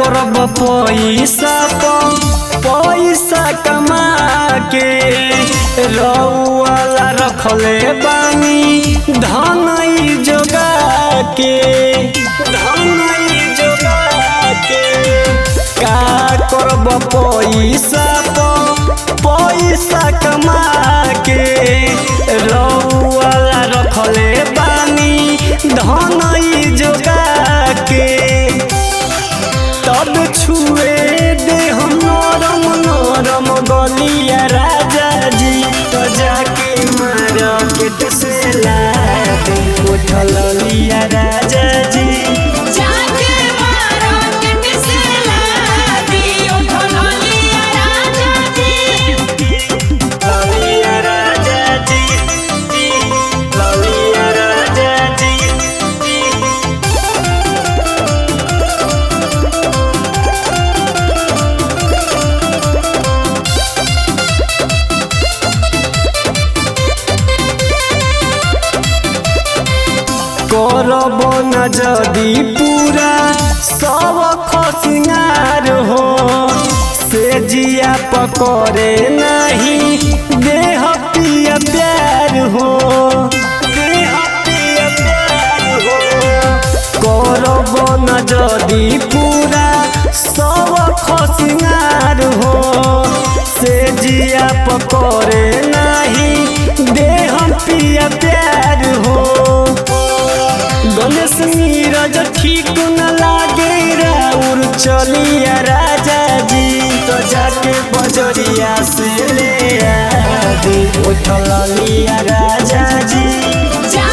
करब पैसा प पैसा कमा के रउआला रखले बानी धनई जोगा के धनई जोगा के का करब पैसा प पैसा कमा के रउआला रखले बानी धनई जोगा के तब छुए दे हम नरम नरम गलिया राजा जी तो जाके मार्केट से ला दे उठल लिया राजा जी जाके मार्केट से ला दियो ढोलिया राजा जी ललिया राजा जी जी ललिया राजा जी जी करब न जदि पूरा सब खसिंगार हो से जिया पकड़े नहीं देह पिया प्यार हो देह पिया प्यार हो करब न जदि पूरा सब खसिंगार हो से जिया पकड़े नहीं देह पिया प्यार हो गणेश नीरज ठीक न लागे राउर चलिया राजा जी तो जाके बजरिया से ले आ दे उठल लिया राजा जी जा